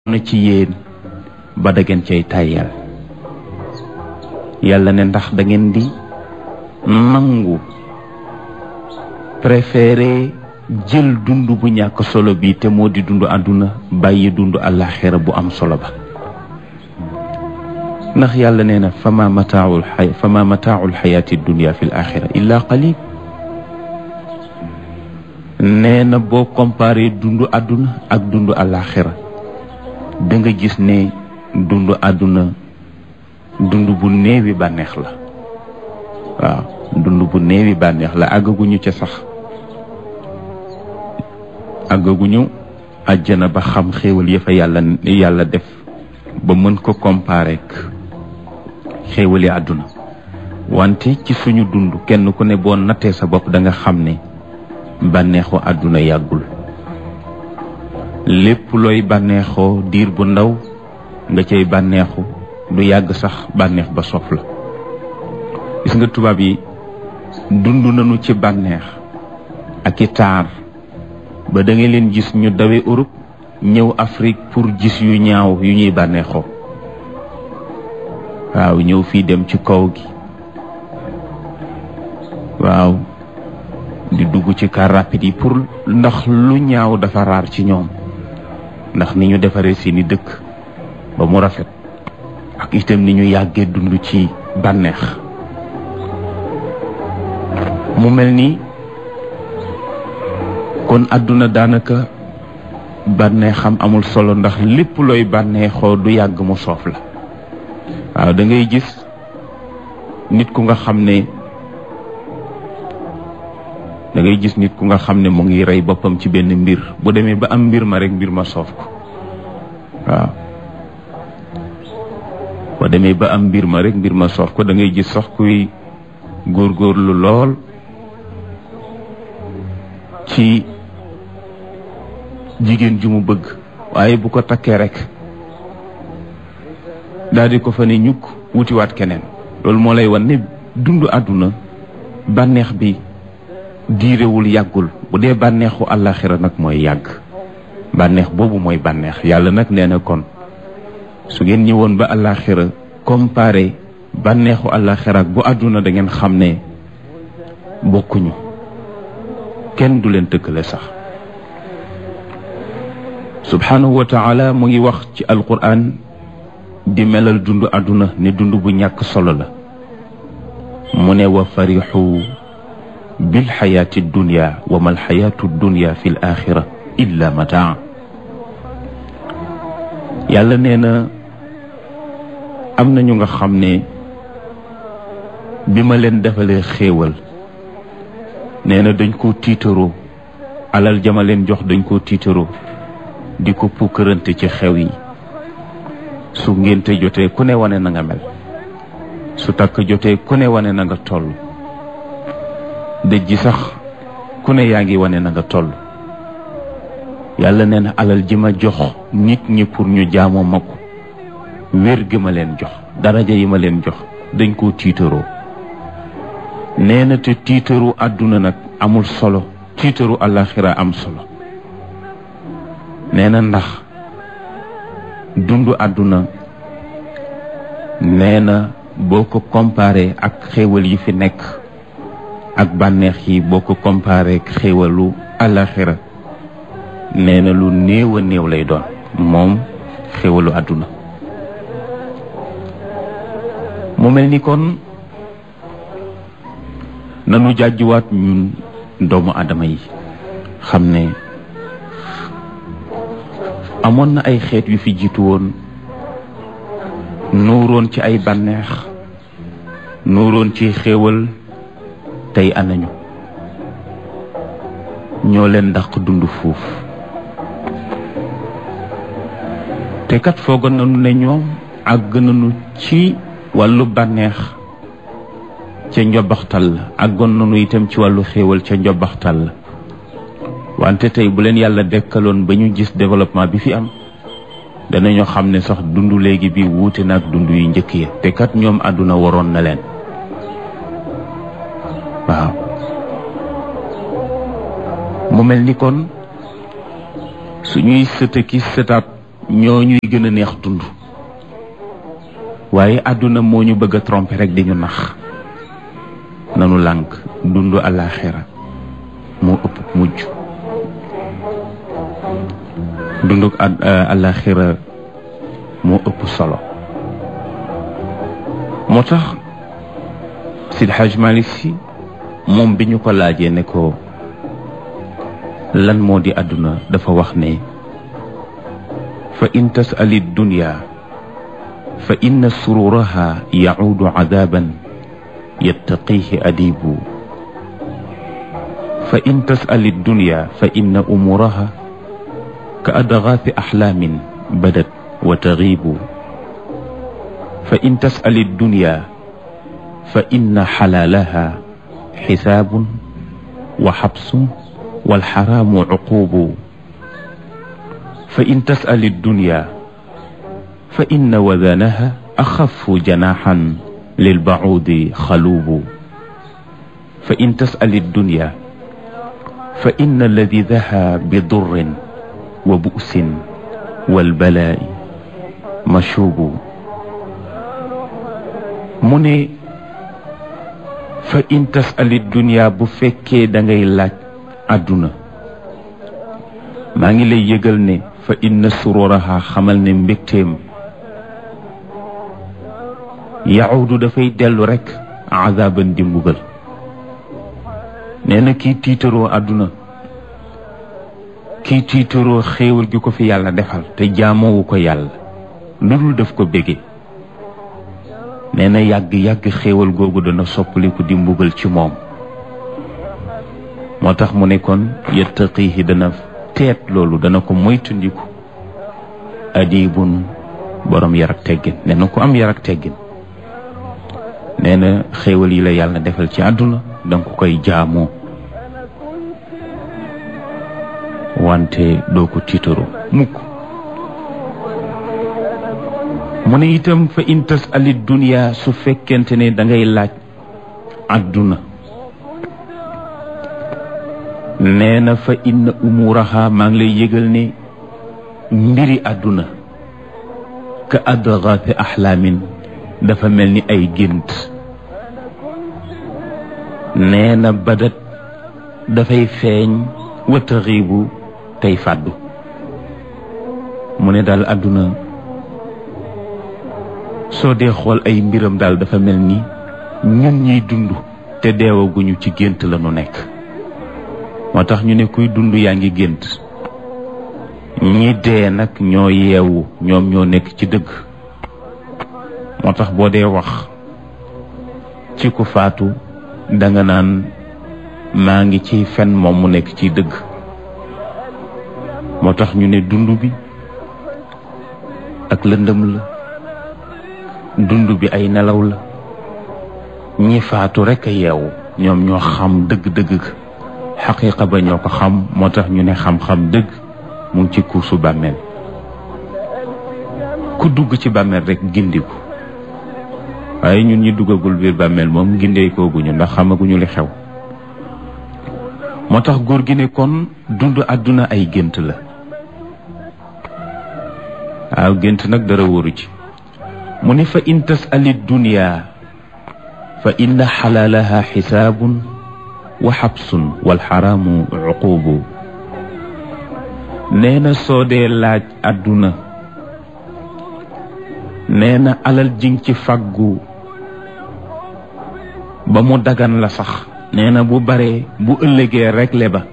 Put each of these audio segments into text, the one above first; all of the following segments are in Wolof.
na ci yéen ba da ngeen cay tàyyal yàlla ne ndax da ngeen di nangu préféré jël dund bu ñàkk solo bi te moo di dund àdduna bàyyi dund àllaaxira bu am solo ba ndax yàlla nee na fama mataaul xay fama mataaul xayaati dunia fi l axira illa qalil nee na boo comparé dund àdduna ak dund àllaaxira da nga gis ne dund àdduna dund bu néewi bànneex la waaw dund bu néewi bànneex la àggaguñu ca sax àggaguñu àjjana ba xam xéewal ya fa yàlla yàlla def ba mën ko comparer ak xéewali àdduna wante ci suñu dund kenn ku ne boo nattee sa bopp da nga xam ne bànneexu àdduna yàggul lépp looy bànneexoo diir bu ndaw nga cay bànneexu du yàgg sax bànneex ba sof la gis nga tubaab yi dund nañu ci bànneex ak i taar ba da nga leen gis ñu dawe Europe ñëw Afrique pour gis yu ñaaw yu ñuy bànneexoo waaw ñëw fii dem ci kaw gi waaw di dugg ci car rapide yi pour ndax lu ñaaw dafa raar ci ñoom ndax ni ñu defaree seeni dëkk ba mu rafet ak itam ni ñu yàggee dund ci bànneex mu mel ni kon àdduna daanaka bànneexam amul solo ndax lépp looy bànneexoo du yàgg mu soof la waaw da ngay gis nit ku nga xam ne da ngay gis nit ku nga xam ne mu ngi rey boppam ci benn mbir bu demee ba am mbir ma rek mbir ma soof ko waaw boo demee ba am mbir ma rek mbir ma soof ko da ngay gis sax kuy góorgóorlu lool ci jigéen ju mu bëgg waaye bu ko takkee rek daal di ko fa ne ñukk wutiwaat keneen loolu moo lay wan ne dund àdduna bànneex bi diirewul yàggul bu dee bànneexu àllaaxira nag mooy yàgg bànneex boobu mooy bànneex yàlla nag nee na kon su ngeen ñëwoon ba àllaaxira comparé bànneexu àllaaxira ak bu àdduna da ngeen xam ne bokkuñu kenn du leen tëkkale sax subhanahu wa taala mu ngi wax ci alquran di melal dund àdduna ne dund bu ñàkk solo la mu ne wa farixu bilxayaati dunia wa ma alxayaatu dunia fi l axira illa mataa yàlla nee na am na ñu nga xam ne bi ma leen defalee xéewal nee na dañ koo tiitaroo alal jama leen jox dañ koo tiitaroo di ko pukkërante ci xew yi su ngénte jotee ku ne wane na nga mel su takk jotee ku ne wane na nga toll dëj ji sax ku ne yaa ngi wane na nga toll yàlla nee na alal ji ma jox nit ñi pour ñu jaamoo ma ko wér gi ma leen jox daraja yi ma leen jox dañ koo tiitaroo nee na te tiitaru àdduna nag amul solo tiitaru àllaaxira am solo nee na ndax dundu àdduna nee na boo ko comparé ak xéewal yi fi nekk ak bànneex yi boo ko comparé ak xéewalu àllaaxira nee na lu néew a néew lay doon moom xéewalu àdduna mu mel ni kon nanu jàjjuwaat ñun doomu aadama yi xam ne amoon na ay xeet yu fi jiitu woon nuuroon ci ay bànneex nuuroon ci xéewal tey anañu ñoo leen dàq dund fuuf te kat foogoon nañu ne ñoom àgg nañu ci wàllu bànneex ca njobaxtal la àggoon nañu itam ci wàllu xéewal ca njobaxtal la wante tey bu leen yàlla dekkaloon ba ñu gis développement bi fi am danañu xam ne sax dund léegi bi wuute na ak dund yu njëkk ya te kat ñoom àdduna waroon na leen waaw mu mel ni kon suñuy sëtë ki sëtaat ñoo ñuy gën a neex dund waaye àdduna moo ñu bëgg a tromper rek di ñu nax nanu lànk dund àllaaxira moo ëpp mujj dunduk àllaaxira moo ëpp solo moo tax Sidi Haj Malick si moom bi ñu ko laajee ne ko lan moo di àdduna dafa wax ne fa in tasali dunya fa inna sururaha yacuudu cadaban yattaqihi adibu fa in tasali dunya fa inna umuraha ka adgaathi axlaamin badat wa tagiibu fa in tasali dunya fa inna xalaalaha xisaabun wa xabsun walxaraamu cuquubu fa in tasali dunya fa inna wadanaha axafu janaxan lilbacuudi xaluubu fa in tasali dunya fa inna ladidaha bidurrin wa bu'sin walbalaa'i mashuubu mu ne fa in tasali dunya bu fekkee da ngay laaj àdduna maa ngi lay yëgal ne fa inna sururaha xamal ne mbégteem yahudu dafay dellu rekk azaban di mbugal nee na kii tiitaroo àdduna kii tiitaroo xéewal gi ko fi yàlla defal te jaamoowu ko yàlla lu dul def ko bége nee na yàgg-yàgg xéewal googu dana soppaliku di mbugal ci moom moo tax mu ne kon yattaqihi dana teet loolu dana ko moytundiku adibun borom yar ak teggin nee na ku am yar ak teggin nee na xéewal yi la yàlla defal ci àdduna danga ko koy jaamoo wante doo ko tiitaru mukk mu ne itam fa in tasali dunya su fekkente ne da ngay laaj àdduna nee na fa inna umuraha maa ngi lay yëgal ne mbiri àdduna ka adgaathi axlaamin dafa mel ni ay gént nee na badat dafay feeñ wa taxiibu tey fàddu mu ne daal àdduna soo dee xool ay mbiram daal dafa mel ni ñun ñiy dund te deewaguñu ci gént la nu nekk moo tax ñu ne kuy dund yaa ngi gént ñi dee nag ñoo yeewu ñoom ñoo nekk ci dëgg moo tax boo dee wax ci ku faatu danga naan maa ngi ci fen moom mu nekk ci dëgg moo tax ñu ne dund bi ak lëndëm la dund bi ay nelaw la ñi faatu rekk a yeewu ñoom ñoo xam dëgg-dëgg xaqiiqa ba ñoo ko xam moo tax ñu ne xam-xam dëgg mu ngi ci kuusu bàmmeel ku dugg ci bàmmeel rekk gindiku waaye ñun ñi duggagul biir bàmmeel moom gindeekooguñu ndax xamaguñu li xew moo tax góor gi ne kon dund àdduna ay gént la waaw gént nag dara wóoru ci mu ne fa in tasali dunya fa inna xalaalaha xisaabun wa xabsun walxaraamu cuquubu nee na soo dee laaj àdduna nee na alal jing ci fàggu ba mu dagan la sax nee na bu baree bu ëllëgee rekle ba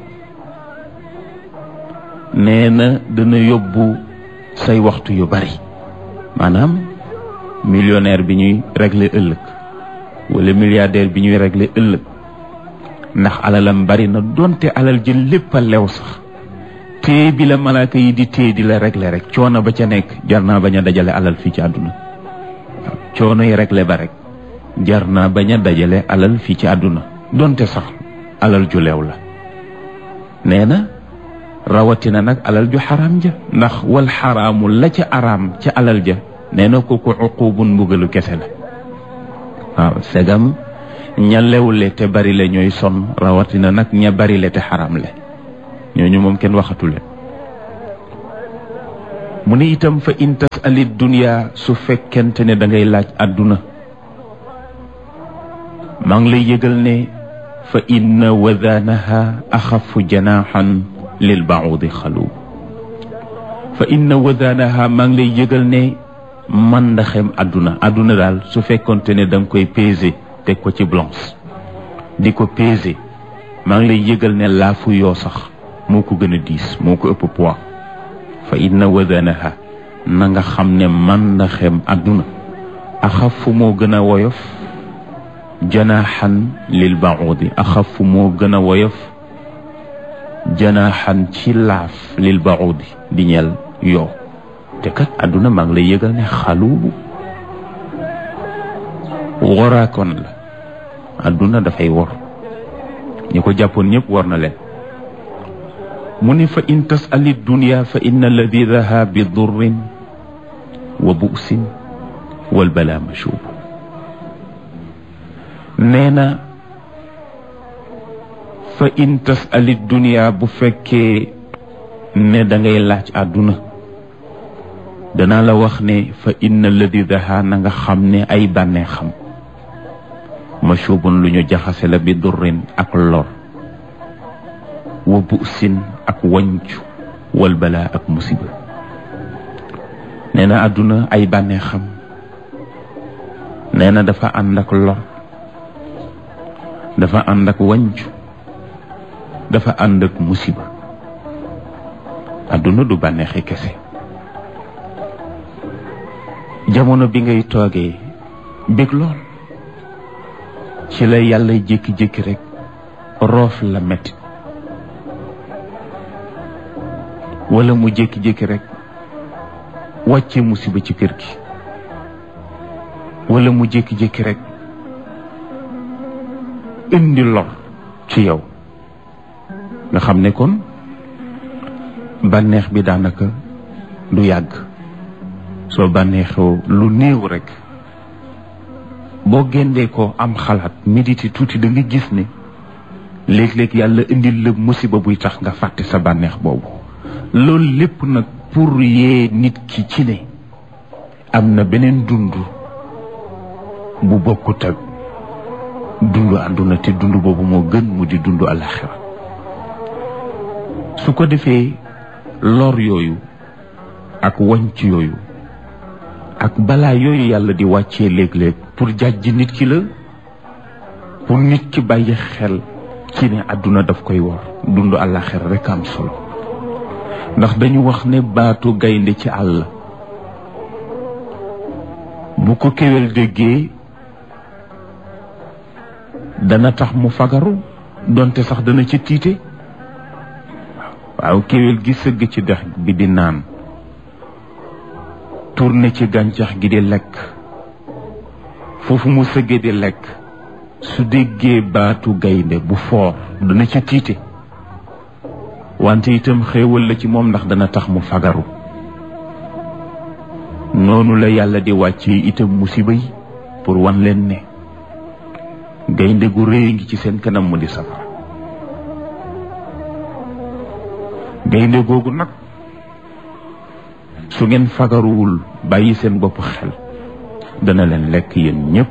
nee na dana yóbbu say waxtu yu bari maanaam millionnaire bi ñuy régler ëllëg wala milliardaire bi ñuy régler ëllëg ndax alalam bari na donte alal ji lépp a lew sax téye bi la malaaka yi di téye di la régler rek coono ba ca nekk jar naa bañ a dajale alal fii ci àdduna waaw coono yi régler ba rek jar naa bañ a dajale alal fii ci àdduna donte sax alal ju leew la nee na rawatina nag alal ju xaraam ja ndax wal xaraamu la ca araam ca alal ja nee na kooku uqubun mbugalu kese la waaw segam ña lewle te bari le ñooy sonn rawatina nag ña bari le te xaraam le ñooñu moom kenn waxatu leen mu ne itam fa in tasali dunya su fekkente ne da ngay laaj àdduna maa ngi lay yëgal ne fa inna wadaanaha axafu janaaxan lil baudi xalu fa inna wadaanaha maa ngi lay yëgal ne man ndaxem àdduna àdduna daal su fekkonte ne da nga koy peser teg ko ci balance di ko peser maa ngi lay yëgal ne laafu yoo sax moo ko gën a diis moo ko ëpp poids fa inna wadanaha na nga xam ne man na xem àdduna axafu moo gën a woyof janaaxan lil baudi axafu moo gën a woyof janaaxan ci laaf lil baudi di ñeel yoo te kat àdduna maa ngi lay yëgal ne xaluubu woraakoon la àdduna dafay wor ñi ko jàppoon ñëpp war na leen mu ne fa in tasali dunia fa inna alladi daha bi durrin wa bu'sin wal bala mashub nee na fa in tasali dunia bu fekkee ne da ngay laaj àdduna danaa la wax ne fa inna alladi daha na nga xam ne ay bànnee xam mashubun lu ñu jaxase la bi durrin ak lor wa bu'sin ak wañcu wal balaa ak musiba nee na àdduna ay bànnee xam nee na dafa ànd ak lor dafa ànd ak wañcu dafa ànd ak musiba àdduna du bànneexi kese jamono bi ngay toogee bég lool ci la yàlla jékki-jékki rek roof la metti wala mu jékki-jékki rek wàcce musiba ci kër gi wala mu jékki-jékki rek indi lor ci yow nga xam ne kon bànneex bi daanaka du yàgg soo bànneexoo lu néew rek boo géndee ko am xalaat méditer tuuti da nga gis ne léeg-léeg yàlla indil la musiba buy tax nga fàtte sa bànneex boobu loolu lépp nag pour yee nit ki ci ne am na beneen dund bu bokkut ak dund àdduna te dund boobu moo gën mu di dund alaxira su ko defee lor yooyu ak wañc yooyu ak balaa yooyu yàlla di wàccee léeg-léeg pour jàjj nit ki la pour nit ki bàyyi xel ci ne àdduna daf koy war dund alaxira rek am solo ndax dañu wax ne baatu gaynde ci àll bu ko kéwél déggee dana tax mu fagaru donte sax dana ci tiite waaw kéwél gi sëgg ci dex bi di naan tourné ci gàncax gi di lekk foofu mu sëggee di lekk su déggee baatu gaynde bu foor dana ci tiite wante itam xéewal la ci moom ndax dana tax mu fagaru noonu la yàlla di wàcce itam musiba yi pour wan leen ne gaynde gu réy ngi ci seen kanam mu di safara gaynde googu nag su ngeen fagaruwul bàyyi seen bopp xel dana leen lekk yéen ñépp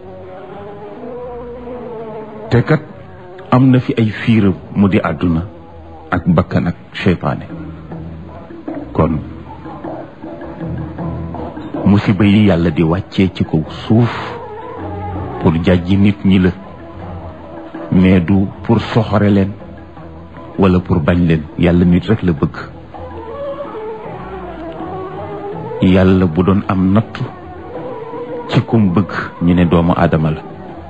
te kat am na fi ay fiiram mu di àdduna ak bakkan ak seytaane kon musiba yi yàlla di wàccee ci kaw suuf pour jàjji nit ñi la mais du pour soxore leen wala pour bañ leen yàlla nit rek la bëgg yàlla bu doon am nattu ci kum bëgg ñu ne doomu aadama la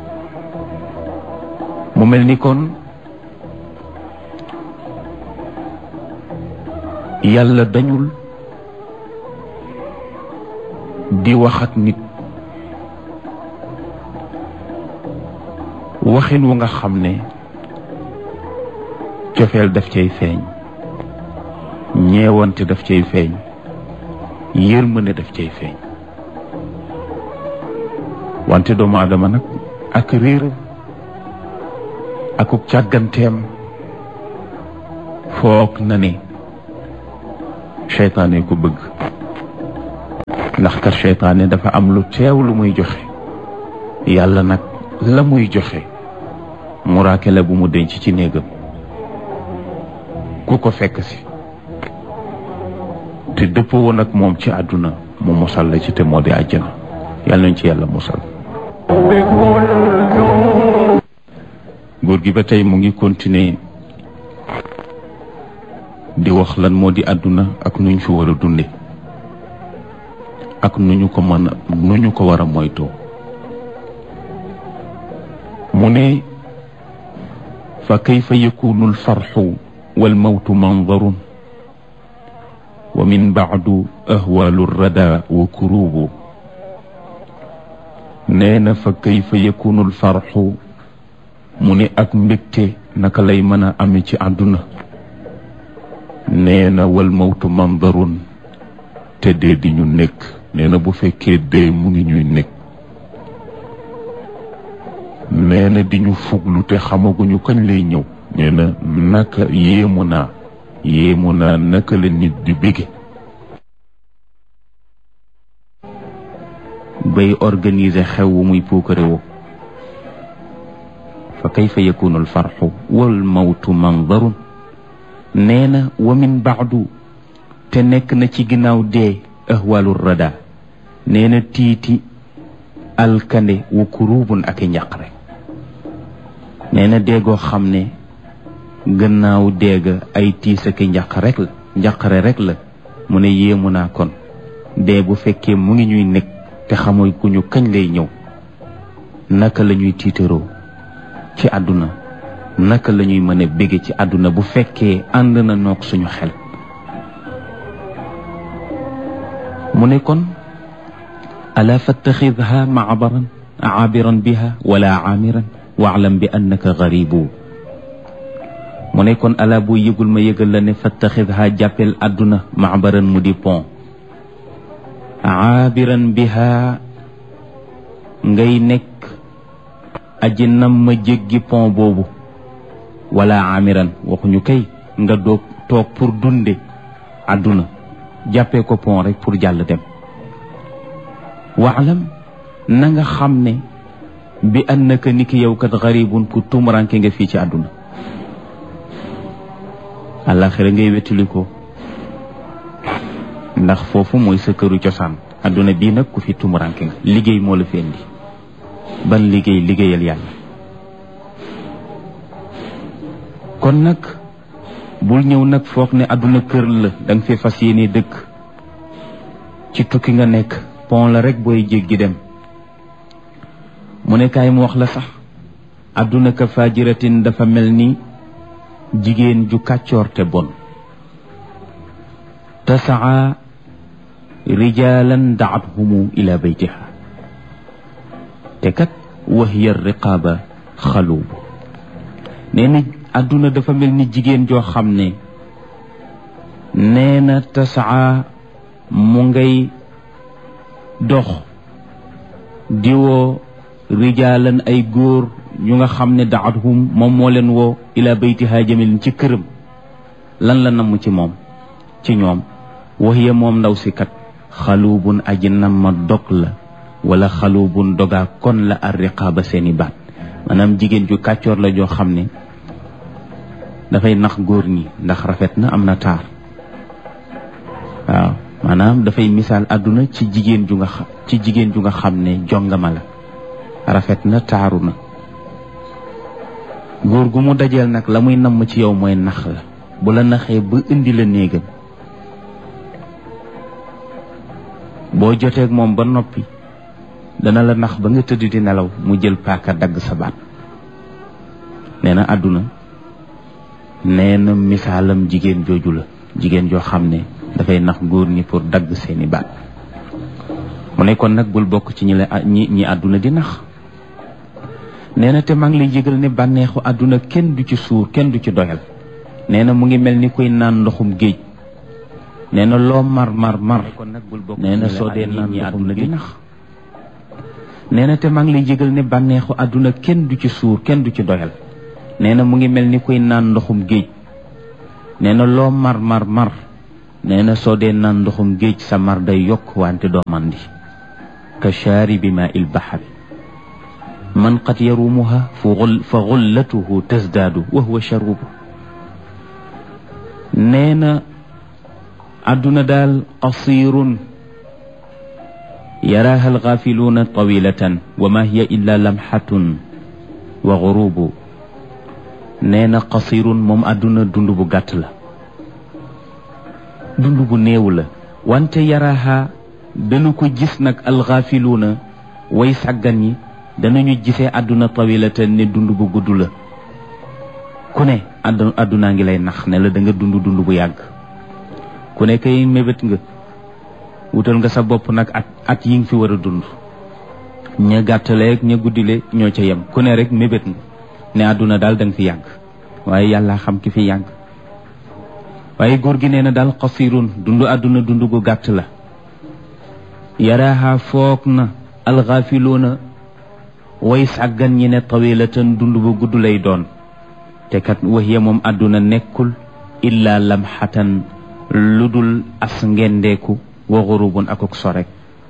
mu mel ni kon yàlla dañul di wax ak nit waxin wu nga xam ne cofeel daf cay feeñ ñeewante daf cay feeñ yërmande daf cay feeñ wante doomu aadama nag ak réeram akuk càgganteem foog na ne seytaane ko bëgg ndax kat seytaane dafa am lu teew lu muy joxe yàlla nag la muy joxe muraake la bu mu denc ci néegam ku ko fekk si te dëppoo woon ak moom ci àdduna mu mosal la ci te moo di àjjana yàlla nañ ci yàlla mosal góor gi ba tey mu ngi continuer di wax lan moo di àdduna ak nuñ fi war a dunde ak nu ñu ko mën a nu ñu ko war a moytoo mu ne fa kayfa yakunu alfarxu walmawtu mandarun wa min baadu ahwaalu rada wa kurubu nee na fa kayfa yakunu alfarxu mu ne ak mbégte naka lay mën a ame ci àdduna nee na wal mawtu mandarun te dee di ñu nekk nee na bu fekkee dee mu ngi ñuy nekk nee na di ñu fuglu te xamaguñu kañ lay ñëw nee na naka yéemu naa yéemu naa naka la nit di bége bay organiser xew wu muy puukare woo fa kayfa yakunu alfarxu wal mawtu mandarun nee na wa min baadu te nekk na ci ginnaaw dee ahwaalu rada nee na tiiti alkande wa kurubun ak i njaqare nee na déegoo xam ne gannaaw déega ay tiis ak i njaq rek la njaqare rek la mu ne yéemu naa kon dee bu fekkee mu ngi ñuy nekk te xamoy ku ñu kañ lay ñëw naka la ñuy tiitaroo ci àdduna naka la ñuy mën a bége ci àdduna bu fekkee ànd na noog suñu xel mu ne kon ala fattaxidha maabaran aabiran biha wala aamiran waalam bi annaka garibu mu ne kon ala boo yëgul ma yëgal la ne fattaxidha jàppel àdduna maabaran mu di pont aabiran biha ngay nekk aji nam ma jéggi pont boobu wala amiran waxuñu kay nga doog toog pour dunde àdduna jàppee ko pont rek pour jàll dem waalam na nga xam ne bi annaka ni ki yow kat garibun ku tumuranke nga fii ci àdduna àllaaxira ngay wettali ko ndax foofu mooy sa këru cosaan àdduna bii nag ku fi tumuranke nga liggéey moo la fi indi ban liggéey liggéeyal yàlla kon nag bul ñëw nag foog ne àdduna kër la da nga fi fas yéene dëkk ci tukki nga nekk pont la rek booy jéggi dem mu ne kaay mu wax la sax àdduna ka fajiratin dafa mel ni jigéen ju kàccoor te bon tasaa rijalan daathumu ila baytiha te kat wahiya riqaaba xaluubu nee na àdduna dafa mel ni jigéen joo xam ne nee na tasaa mu ngay dox diwoo rijaalan ay góor ñu nga xam ne daathum moom moo leen woo ila baytiha jëme ci këram lan la namm ci moom ci ñoom wahiya moom ndaw si kat xaluubun aji nam ma dog la wala xaluubun dogaa kon la ar riqaaba seeni baat maanaam jigéen ju kàccoor la joo xam ne dafay nax góor ñi ndax rafet na am na taar waaw maanaam dafay misaal àdduna ci jigéen ju nga xam ci jigéen ju nga xam ne jongama la rafet na taaru na góor gu mu dajeel nag la muy namm ci yow mooy nax la bu la naxee ba indi la néegam boo joteeg moom ba noppi dana la nax ba nga tëdd di nelaw mu jël paaka dagg sa baat nee na àdduna nee na misaalam jigéen jooju la jigéen joo xam ne dafay nax góor ñi pour dagg seeni baat mu ne kon nag bul bokk ci ñi la ñi ñi àdduna di nax nee na te maa ngi lay yëgal ne bànneexu àdduna kenn du ci suur kenn du ci doyal nee na mu ngi mel ni kuy naan ndoxum géej nee na loo mar mar mar nee na soo dee naan ndoxum di nax nee na te maa ngi lay yëgal ne bànneexu àdduna kenn du ci suur kenn du ci doyal nee na mu ngi mel ni kuy naan ndoxum géej nee na loo mar mar mar nee na soo dee naan ndoxum géej sa mar day yokk wante doo mandi ka shaaribi maa il baxari man qad yarumuha fa xullatuhu tasdaadu wa huwa sharubu nee na àdduna daal qasirun yaraaha alxaafiluuna tawilatan wa ma hiya illa lamxatun wa xurubu nee na qasirun moom àdduna dund bu gàtt la dund bu néew la wante yaraaha dana ko gis nag alxaafiluuna way sàggan yi danañu gisee àdduna tawilatan ne dund bu gudd la ku ne àdd àddunaa ngi lay nax ne la da nga dund dund bu yàgg ku ne kay mébét nga wutal nga sa bopp nag at at yi nga fi war a dund ña gàttaleeg ña guddile ñoo ca yem ku ne rek mébét nga ne àdduna daal da nga fi yàgg waaye yàlla xam ki fi yàgg waaye góor gi nee na daal xasirun dund àdduna dund gu gàtt la yaraaha foog na alxaafiluuna way sàggan ñi ne tawilatan dund bu gudd lay doon te kat waxiya moom àdduna nekkul illa lamxatan lu dul as ngendeeku wa xurubun akuk sorek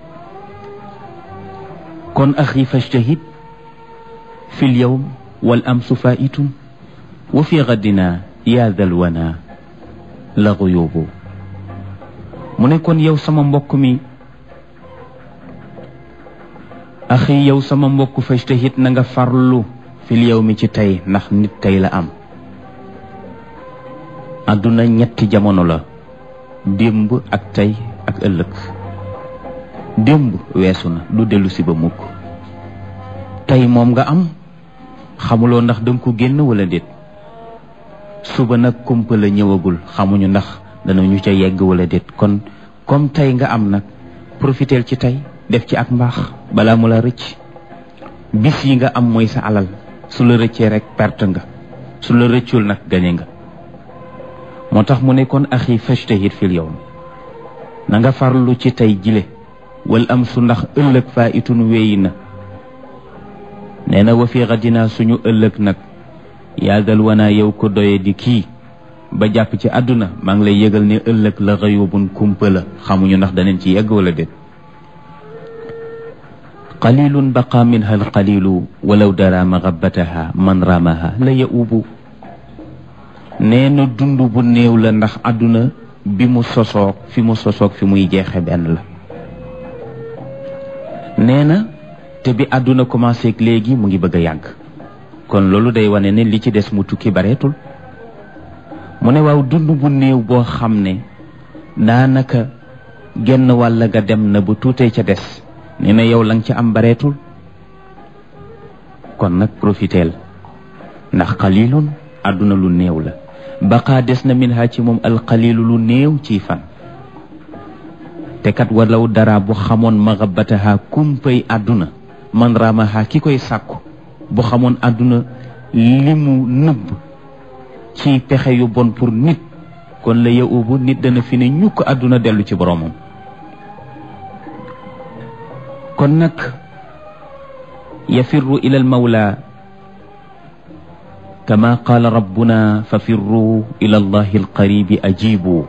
kon axi fajtahid fi lyawm wal amsu faitun wa fi gadina yaa dal wana la xuyubu mu ne kon yow sama mbokk mi axi yow sama mbokk fajtahid na nga farlu fil yawmi ci tey ndax nit tey la am àdduna ñetti jamono la démb ak tey ak ëllëg démb weesu na du dellu si ba mukk tey moom nga am xamuloo ndax danga ko génn wala déet suba nag kumpa la ñëwagul xamuñu ndax danañu ca yegg wala déet kon comme tey nga am nag profiteel ci tey def ci ak mbaax balaa mu la rëcc bis yi nga am mooy sa alal su la rëccee rek perte nga su la rëccul nag gañe nga moo tax mu ne kon axi fajtahid fil yawm na nga farlu ci tey jile wal am su ndax ëllëg faa itun wéyi na nee na wa fi xadinaa suñu ëllëg nag yàggal wanaa yow ko doye di kii ba jàpp ci àdduna maa ngi lay yëgal ne ëllëg la xëyubun kumpa la xamuñu ndax daneen ci yegg wala déet qalilun baqa minha alqalilu walaw dara maxabataha man ramaha la yaubu nee na dund bu néew la ndax àdduna bi mu sosoog fi mu sosoog fi muy jeexe benn la nee na te bi àdduna commencé ak léegi mu ngi bëgg a yàgg kon loolu day wane ne li ci des mu tukki bareetul mu ne waaw dund bu néew boo xam ne daanaka genn wàll ga dem na bu tuutee ca des nee na yow la nga ca am bareetul kon nag profiteel ndax xalilun àdduna lu néew la baqaa des na min ha ci moom alxalilu lu néew ciy fan te kat walaw dara bu xamoon maxabataha kumpay àdduna man ramaha ki koy sàkku bu xamoon àdduna li mu nëbb ci pexe yu bon pour nit kon la ya ubu nit dana fi ne ñukk àdduna dellu ci boroomam kon nag yafirru ila al mawla kama qaala rabbuna fa firru ila allahi alqaribi ajibu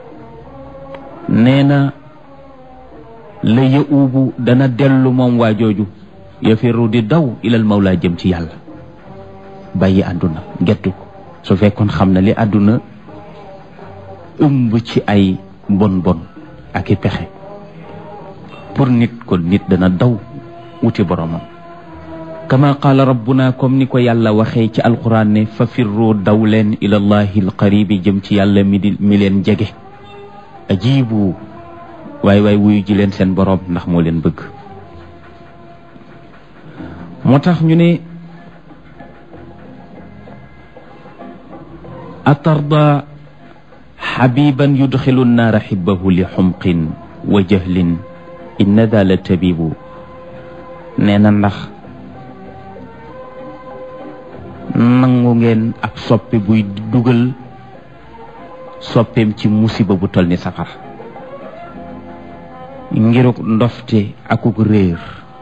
nee na la ya ubu dana dellu moom waa jooju yafirru di daw ilal mawla jëm ci yàlla bàyyi àdduna gettu ko su fekkoon xam na li àdduna ëmb ci ay bon bon ak i pexe pour nit kon nit dana daw wuti boromam kama qaala rabbuna comme ni ko yàlla waxee ci alquran ne fa firru daw leen ilallahi alqaribi jëm ci yàlla mi di mi leen jege ajibu waay waay wuyu ji leen seen borom ndax moo leen bëgg moo tax ñu ne atarda xabiban yudxilu nnaara xibbahu li xumqin wa jahlin inna daa la tabibu nee na ndax nangu ngeen ab soppe buy dugal soppeem ci musiba bu tol ni safar ngiruk ndofte akuk réer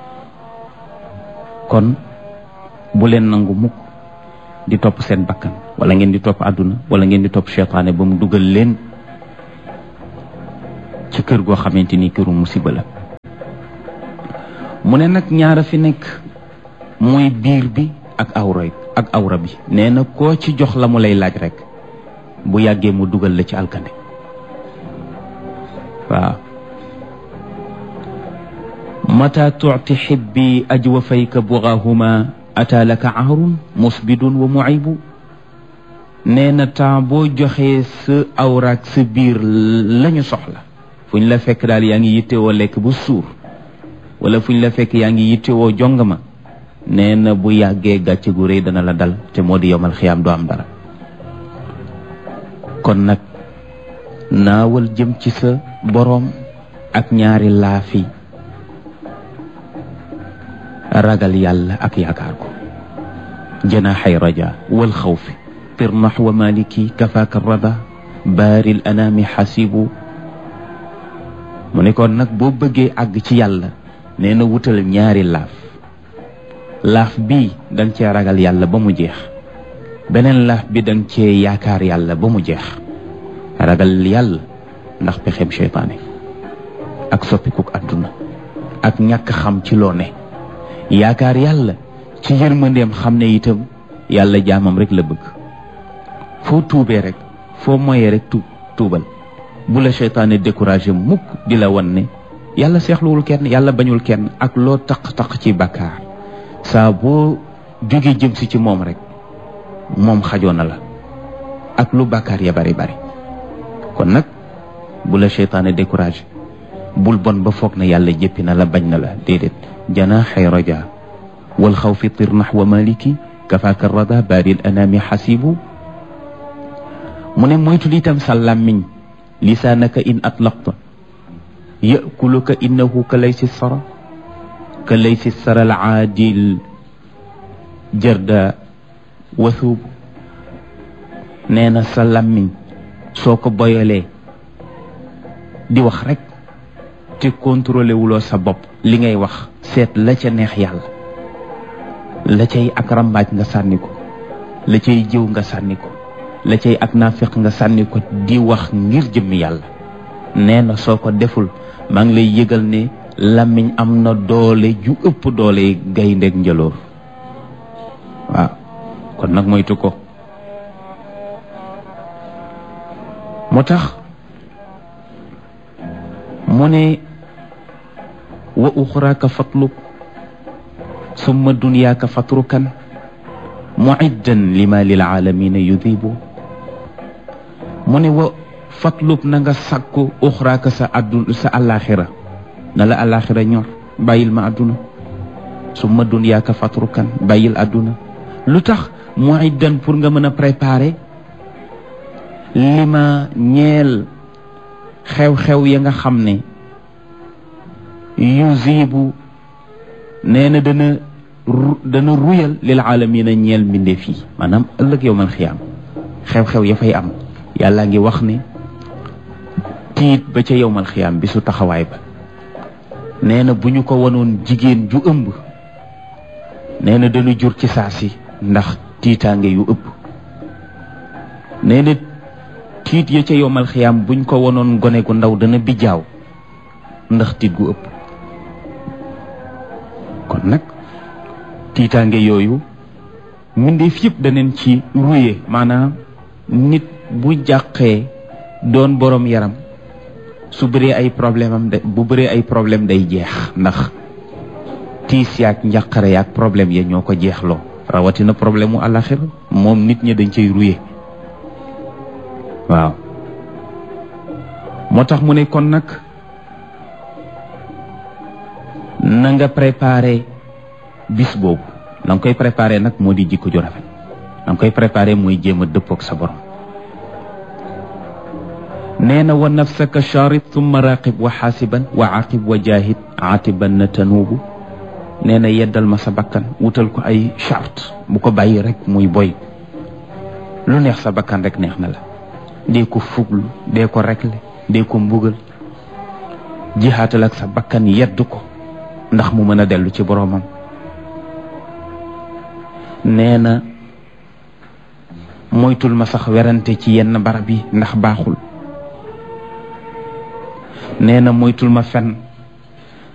kon bu leen nangu mukk di topp seen bakkan wala ngeen di topp àdduna wala ngeen di topp seytaane ba mu dugal leen ci kër goo xamante ni këru musiba la mu ne nag ñaara fi nekk mooy biir bi ak awra ak awra bi nee na koo ci jox la mu lay laaj rek bu yàggee mu dugal la ci alkande waaw mata tuuti xibbi ajwafayka bugaahuma ataa laka aarun musbidun wa muibu nee na temps boo joxee sa awraak sa biir lañu soxla fu ñu la fekk daal yaa ngi yittewoo lekk bu suur wala fu ñu la fekk yaa ngi yittewoo jongama nee na bu yàggee gàcce gu rëy dana la dal te moo di yomal xiyaam doo am dara kon nag naawal jëm ci sa boroom ak ñaari laafi ragal yàlla ak yaakaar ko janaaxay raja wal xawfi tirnax wa maliki kafaaka rada baaril anaami xasibu mu ne kon nag boo bëggee àgg ci yàlla nee na wutal ñaari laaf laaf bii danga cee ragal yàlla ba mu jeex beneen laaf bi danga cee yaakaar yàlla ba mu jeex ragal yàlla ndax pexem seytaane ak soppikuk àdduna ak ñàkk xam ci loo ne yaakaar yàlla ci yërmandeem xam ne itam yàlla jaamam rek la bëgg foo tuubee rek foo moyee rek tuub tuubal bu la seytaane découragé mukk di la wan ne yàlla seexluwul kenn yàlla bañul kenn ak loo taq-taq ci bakkaar saa boo jógee jëm si ci moom rek moom xajoo na la ak lu bakkaar ya bari bari kon nag bu la seytaane découragé bul bon ba foog na yàlla jëppi na la bañ na la déedéet janaaxay raja wal xawfi tirnax wa maliki kafaaka rada baaril anaami xasibu mu ne moytul itam sa làmmiñ lisaanaka in atlaqta yakuluka innahu ka laysi sara ka laysi sara al aadil jarda wasuub nee na sa làmmiñ soo ko boyalee di wax rek te contrôlé wuloo sa bopp li ngay wax seet la ca neex yàlla la cay ak rambaaj nga sànni ko la cay jëw nga sànni ko la cay ak naafiq nga sànni ko di wax ngir jëmmi yàlla nee na soo ko deful maa ngi lay yëgal ne làmmiñ am na doole ju ëpp doole gayndeeg njëloor waaw kon nag moytu ko moo tax mu ne wa uxraaka fatlub summa dunyaaka fatrukan muiddan lima lil aalamina yudibu mu ne wa fatlub na nga sàkku uxraaka sa addu sa àllaaxira na la àllaaxira ñor bàyyil ma àdduna summa dunyaaka fatrukan bàyyil àdduna lu tax muiddan pour nga mën a préparer lima ñeel xew-xew ya nga xam ne yuzibu nee na dana dana ruyal lil aalamina ñeel mbindeef yi maanaam ëllëg yow man xiyaam xew-xew ya fay am yàlla ngi wax ne tiit ba ca yow man xiyaam bi su taxawaay ba nee na bu ñu ko wanoon jigéen ju ëmb nee na dana jur ci saa si ndax tiitaange yu ëpp nee na tiit ya ca yomal xiyaam buñ ko wonoon gone gu ndaw dana bijaaw ndax tiit gu ëpp kon nag tiitaange yooyu mbindeef yëpp daneen ci ruye maanaam nit bu jàqee doon borom yaram su bëree ay problème am de bu bëree ay problème day jeex ndax tiis yaag njàqare yaag problème ya ñoo ko jeexloo rawatina problème mu àllaxira moom nit ñi dañ cay ruye waaw moo tax mu ne kon nag na nga préparé bis boobu la nga koy préparé nag moo di jikko ju rafet la nga koy préparé mooy jéem a dëppoog sa borom nee na wa nafsaka charit thumma raqib wa xaasiban wa aqib wa jahid aatiban na tanuubu nee na yeddal ma sa bakkan wutal ko ay charte bu ko bàyyi rek muy boy lu neex sa bakkan rek neex na la dee ko fuglu dee ko rekle dee ko mbugal jihaatal ak sa bakkan yedd ko ndax mu mën a dellu ci boroomam nee na moytul ma sax werante ci yenn barab yi ndax baaxul nee na moytul ma fen